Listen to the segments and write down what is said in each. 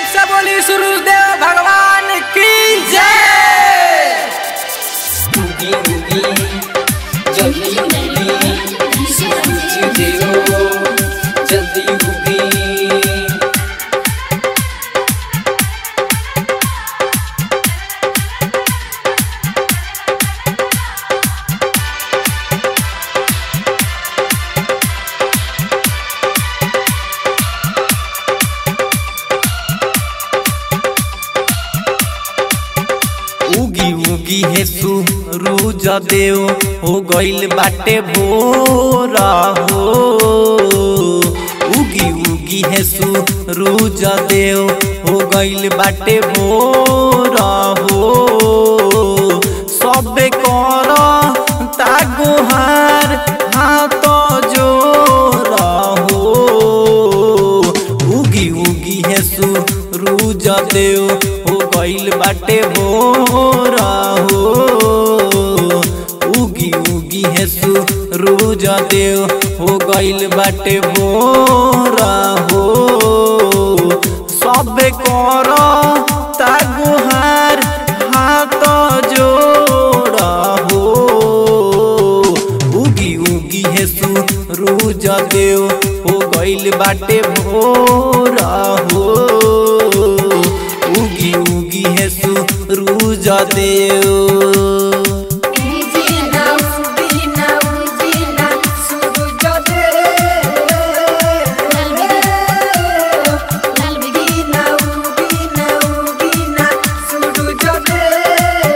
से बोली सूर्यदेव भगवान की जय उगी उगी जल्दी उगी सूरज देव जल्दी उगी उगी उगी हे सूरज देव हो गइल बाटे भोरा हो उगी उगी हे सूरज देव हो गइल बाटे भोरा हो सबे कर तागोहार हाथ जोरा हो उगी उगी हे सूरज देव हो गइल बाटे भोरा हो उगी उगी हे सूरज देव हो गइल बाटे भोरा हो सबे कर तागुहार हाथ जोड़ा हो उगी उगी हे सूरज देव हो गइल बाटे भोरा हो उगी उगी हे सूरज देव उजीना उजीना उजीना सूरज देव उगीना उगीना उगीना सूरज देव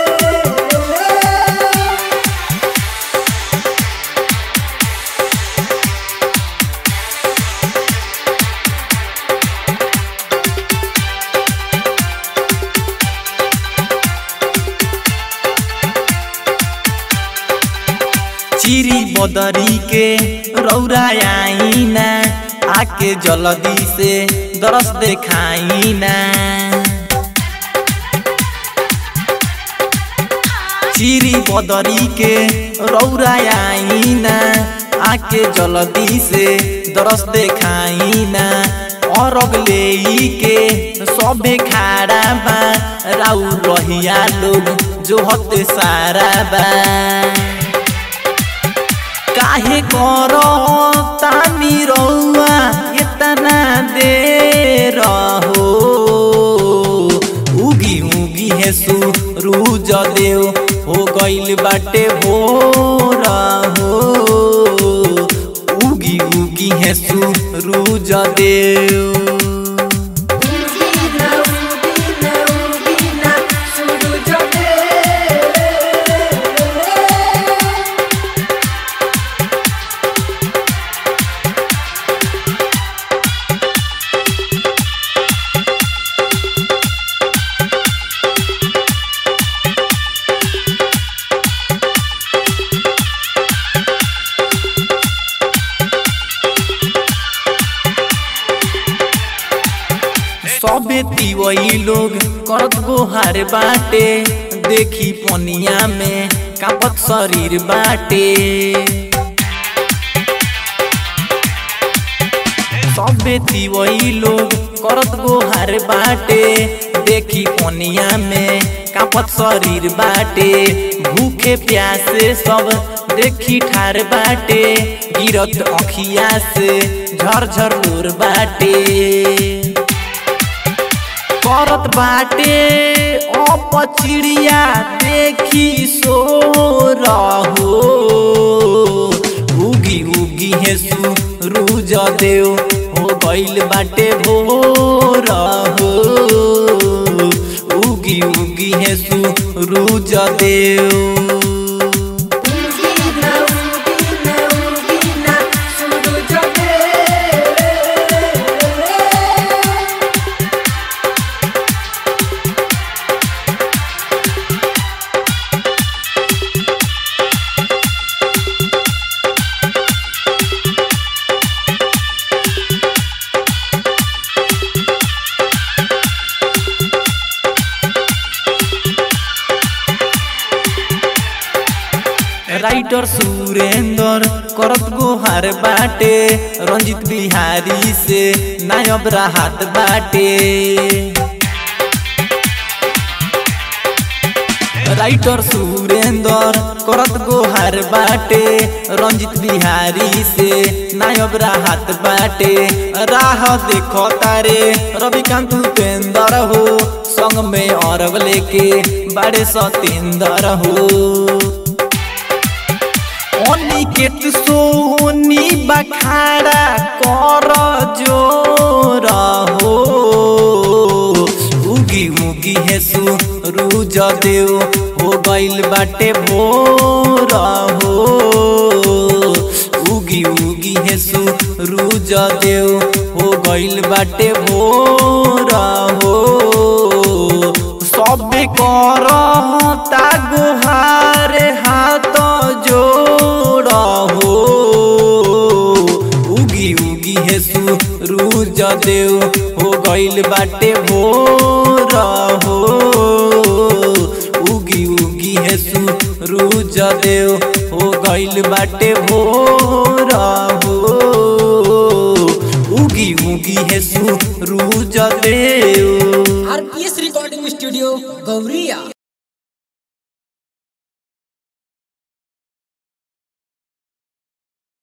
चिरी बदरी के रौरा आईना आके जल्दी से दरस देखाईना चिरी बदरी के रौरा आईना आके जल्दी से दरस देखाईना अरग ले के सबे खाड़ा बा राउ रहिया लोग जो हते सारा बा काहे करो तामी रौआ इतना देर हो उगी उगी हे सूरज देव हो गइल बाटे भोरा हो उगी उगी हे सूरज देव उजीना उगीना उगीना सूरज देव सबे तिवई लोग करत गोहार बाटे देखी पनिया में कापत शरीर बाटे सबे तिवई लोग करत गोहार बाटे देखी पनिया में कापत शरीर बाटे भूखे प्यासे सब देखी ठार बाटे गिरत अखिया से झरझर लोर बाटे करत बाटे अप चिड़िया देखी सो रहो उगी उगी हे सूरज देव हो गइल बाटे भोर हो उगी उगी हे सूरज देव उजीना उगीना उगीना सूरज देव राइटर सूर सुरेंद्र करत गुहार बाटे रंजित बिहारी से नायब राहत बाटे राइटर सुरेंद्र करत गोहार बाटे रंजित बिहारी से नायब राहत बाटे राह देखो तारे रविकांत उपेंद्र हो संग में अरब लेके बड़े सतेंद्र हो अनिकेत सोनी बखाड़ा कर जोर हो उगी उगी है सूरज देव हो गइल बाटे भोर हो उगी उगी है सूरज देव हो गइल बाटे भोर हो सब कर गुहार हाथ जोड़ हो उगी उगी है सूरज देव हो गइल बाटे भोर हो उगी उगी है सूरज देव हो गइल बाटे भोर हो उगी उगी है Suraj Dev RPS recording studio गौरिया